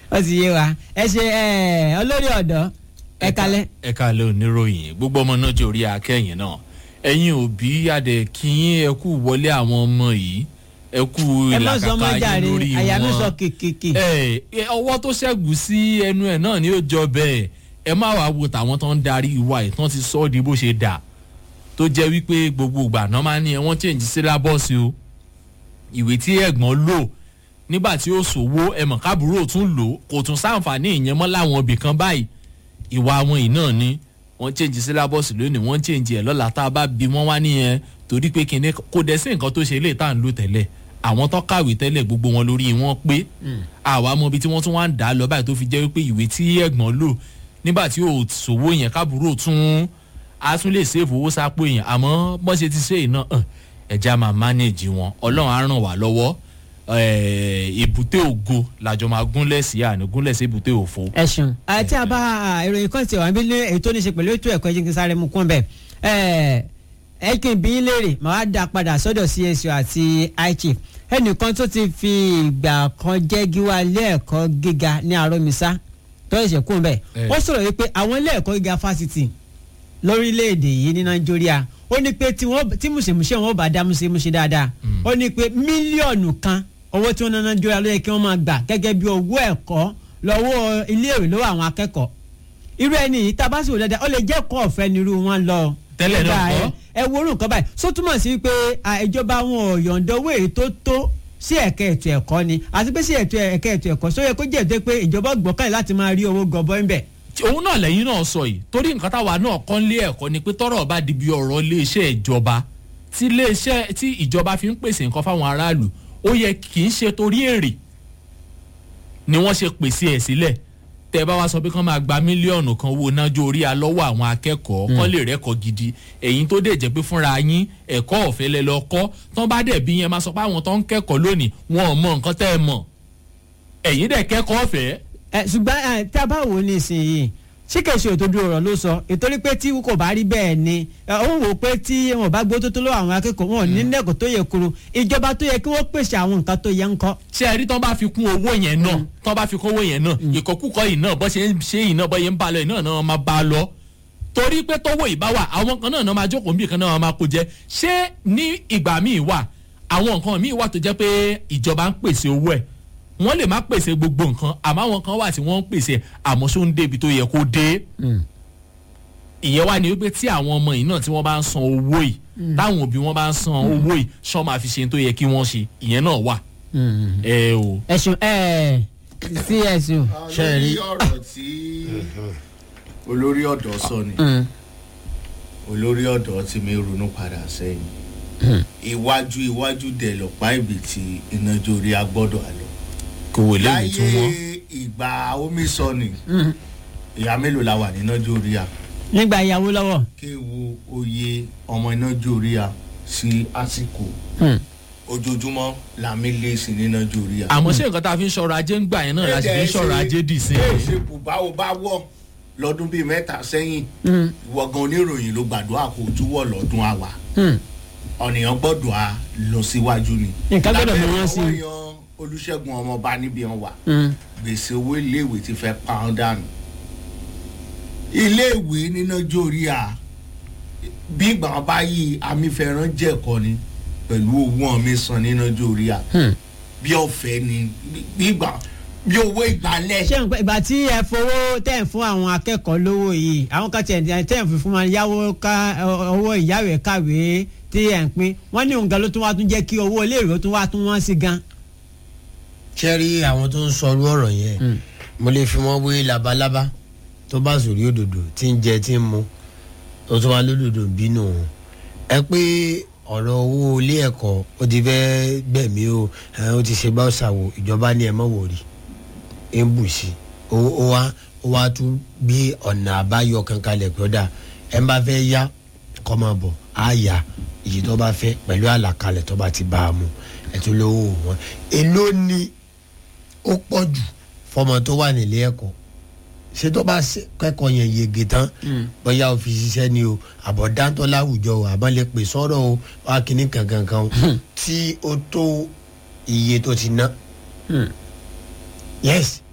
ó ti yé wa ẹ ṣe ẹ olórí ọ̀dọ́ ẹ kalẹ̀. ẹ kalẹ̀ oníròyìn gbogbo ọmọ náà jẹ́ orí akẹ́yìn náà ẹ̀yin òbí adẹ kíyìn ẹ kú wọlé àwọn ọmọ yìí ẹ kú ẹ má sọ ọmọ ìlàkàkà jàre yín lórí wọn àyà mi sọ kìkìkì. ẹ ẹ, ọwọ́ tó ṣẹ́gun sí ẹnu ẹ̀ náà ni ó jọ bẹ́ẹ̀ ẹ má wàá wo tàwọn tó ń darí ìwà ẹ̀ tán ti sọ ọ́ di bó ṣe dà tó jẹ́ wípé gbogbo ìgbà náà máa ní ẹ wọ́n change sílábọ̀sì o ìwé tí ẹ̀gbọ́n lò nígbà tí ó ṣòwò ẹ̀mọ̀ kábúrò tún lò kò tún sáǹfààní ìyẹn mọ́ láwọn ibì kan báyìí ìwà àwọn yìí náà ni wọ́n change sílábọ̀sì lónìí wọ́n change ẹ̀ lọ́la tá a bá bí wọ́n wá nìyẹn torí pé kinní kò dẹ̀ sí nǹkan tó ṣe lè tá à ń lò tẹ́lẹ̀ àwọn tó kàwé tẹ́lẹ̀ gbogbo wọn lórí wọn pé àwa mọ ibi tí wọ́n tún wá ń dà á lọ báyìí tó fi jẹ́ wípé ìwé tí ẹ̀gbọ́n lò nígbà tí ò ṣòwò yẹn kábúrò tún a tún lè ṣèfò owó sápò yẹn àmọ́ bọ́n ṣe ti ṣe iná ẹ̀já máa manage wọn ọlọ́run á ràn wá lọ́wọ́ eh, èbúté ògo làjọ máa gúnlẹ̀ sí àná gúnlẹ̀ sí èbúté òfo. ẹ ṣeun àti àbá ìròyìn kan ti wà níbi ní èyí tó ní ṣe pẹ̀lú ètò ẹ̀kọ́ ẹ̀jẹ̀ kí n sáré mu kún bẹ́ẹ̀ ẹ ẹ kí n bí yín léèrè màá wá dá padà sọ́dọ̀ CSO àti iChief ẹnìkan tó ti fi ìgbà kan jẹ́ gíwá ilé ẹ̀kọ́ gíga ní Arọ́mísá tó ṣẹ̀ṣẹ̀ kún bẹ́ẹ̀ Eh. ó sọ̀rọ̀ wípé àwọn ilé ẹ̀kọ́ gíga fásitì lórílẹ̀‐èdè yìí ní Nàìjíríà ó ní pé tí wọ́n tí mùsèmùsè wọn bá dá mùsèmùsè dáadáa ó ní pé mílíọ̀nù kan owó tí wọ́n ná Nàìjíríà ló yẹ kí wọ́n máa gbà gẹ́gẹ́ bí owó ẹ̀kọ́ lọ́wọ́ iléèwé lọ́wọ́ àwọn akẹ́kọ̀ọ́ irú ẹni yìí tá a bá sì wò dáadáa ó lè jẹ́ ẹ̀kọ́ ọ̀fẹ́ nírú wọn lọ. Tẹ́lẹ̀ náà Nígbà kọ́. ẹ- ẹ wo orú nǹkan báyìí só túmọ̀ sí pé à, ìjọba wọn ò yọ̀ǹda owó èyí tó tó sí ẹ̀ka ètò ẹ̀kọ́ ni àti pé sí ètò ẹ̀ka ètò ẹ̀kọ́ só yẹ kó jẹ́ ètò pé ìjọba gbọ́kànlé láti máa rí owó gọbọ́ ń bẹ̀. òun náà lẹ́yìn náà sọ yìí torí nǹkan táwa náà kọ́ ń lé ẹ̀kọ́ ni pé tọ́rọ̀ bá di bí ọ̀rọ̀ iléeṣẹ́ ìjọba tí iléeṣẹ́ tí ìjọba fi ń pèsè nǹkan fáwọn aráàlú ó yẹ kì í ṣe torí èrè ni wọ́n ṣe pèsè ẹ̀ sílẹ̀ tẹ́ ẹ bá wá sọ pé kán máa gba mílíọ̀nù kan owó nájọ orí alọ́wọ́ àwọn akẹ́kọ̀ọ́ kán lè rẹ́kọ̀ọ́ gidi ẹ̀yin tó dẹ̀ jẹ́ pé fúnra yín ẹ̀kọ́ ọ̀fẹ́ lẹ lọ kọ́ tán bá dẹ̀ bí yẹn máa sọ pé àwọn tó ń kẹ́kọ̀ọ́ lónìí wọn ò mọ nǹkan tẹ́ ẹ mọ̀ ẹ̀yin dẹ̀ kẹ́kọ̀ọ́ ọ̀fẹ́ ẹ ṣùgbọ́n ẹ, tí a bá wò ó ní ìsinyìí ṣé kìí ṣe òtòdó ọ̀rọ̀ ló sọ ìtorí pé tí kò bá rí bẹ́ẹ̀ ni ẹ, ó ń wò ó pé tí wọn ò bá gbó tó tó lọ́wọ́ àwọn akẹ́kọ̀ọ́ wọn ò ní lẹ́kọ̀ọ́ tó yẹ kúrò ìjọba tó yẹ kí wọ́n pèsè àwọn nǹkan tó yẹ ń kọ́. ṣé ẹ rí tán bá fi kún owó yẹn náà tán bá fi kún owó yẹn náà ìkọkúkọ yìí náà bọ́ ṣe ń ṣe yìí náà bọ́ yẹn ń bá lọ yìí náà náà máa bá a lọ torí pé tọwọ́ ìbá wà àwọn kan náà náà máa jókòó níbi kan náà máa kó jẹ ṣé ní ìgbà míì wà àwọn nǹkan míì wà tó jẹ́ pé ìjọba ń pèsè owó ẹ̀ wọ́n lè má pèsè gbogbo nǹkan àmọ́ àwọn kan wà tí wọ́n ń pèsè àmọ́ ṣó ń débi tó yẹ kó dé ìyẹn wá ní wípé tí àwọn ọmọ yìí náà tí wọ́n bá ń san owó yìí táwọn òbí wọn bá ń san owó yìí ṣọ́ máa fi ṣe tó yẹ kí wọ́n ṣe ìyẹn náà wà ẹ o. ẹ̀sùn ẹ̀ CSO. ṣe rí ọ̀rọ̀ tí olórí ọ̀dọ́ sọ ni olórí ọ̀dọ́ tí mi ronú padà sẹ́yìn iwájú iwájú dẹ̀ lọ́pàá ibi tí iná jórí agbọ́dọ̀ àlọ́ kò wò léwu tún wọn. láyé ìgbà omi sọ ni ìyá mélòó la wà níná jórí a nígbà ìyàwó lọ́wọ́. kí n wo oyè ọmọ iná jórí a sí àsìkò ojoojúmọ́ làmì lé sí níná jórí a. àmọ́ ṣé nǹkan tá a fi ń ṣọ̀rọ̀ ajé ń gbà yẹn náà la sì fi ń ṣọ̀rọ̀ ajé dì sí ẹ i. ṣe bùbá o bá wọ̀ lọ́dún bíi mẹ́ta sẹ́yìn ìwọ gan oníròyìn ló gbàdúrà kó túwọ̀ lọ́dún àwà ọ̀nìyàn gbọ́dọ̀ a lọ síwájú ni. Nǹkan gbọ́dọ̀ mú wọn sí i. lábẹ́ ọwọ́ yan olùṣègùn ọmọọba níbi wọn wà gbèsè owó iléèwé ti fẹ́ pa ọ́n dànù. iléèwé níná jórí a bí ìgbà wọn bá yí amífẹ́ràn jẹ̀kọ́ ni pẹ̀lú owó ọ̀mí san níná jórí a bí ọ̀fẹ́ ni bí ìgbà bí owó ìgbàlẹ̀. ṣé nǹkan ìgbà tí ẹ fowó tẹ̀ ń fún àwọn akẹ́kọ̀ọ́ lówó yìí àwọn kan tẹ̀ ń tẹ̀ ń fi fún wọn yáwó ká owó ìyáwó kàwé tí ẹ̀ ń pín wọ́n ní òǹkà ló tún wá tún jẹ́ kí owó iléèwé tún wá tún wọ́n sí gan. ṣe rí àwọn tó ń sọrú ọ̀rọ̀ yẹn mo lè fi wọ́n wé labalábá tó bá sòrí òdòdó tí ń jẹ tí ń mu tó tún wá lódòdó bínú òun ẹ pé ọ̀rọ̀ owó ilé ẹ̀kọ́ ó ti fẹ́ gbẹ̀mí o ẹ, ó ti ṣe bá ṣàwò ìjọba ní ẹ mọ̀ wòrí ń bù sí i ó ó wá ó wá tún gbé ọ̀nà àbáyọ kan kalẹ̀ pé ó dà ẹ bá fẹ́ yá kọ́ máa bọ̀ á yá èyí tó bá fẹ́ pẹ̀lú àlàkalẹ̀ tó bá ti bá a mu ẹ̀ tó lówó wọn èló ni ó pọ̀ jù fọmọ tó wà nílé ẹ̀kọ́ ṣé tó bá ṣe- kẹ́kọ̀ọ́ yẹn yege tán bóyá o fi ṣiṣẹ́ ni o àbọ̀ dáńtọ́ láwùjọ o àbọ̀ lè pè sọ́rọ̀ o wá kíní kankan kan o tí ó tó iye tó ti ná. yes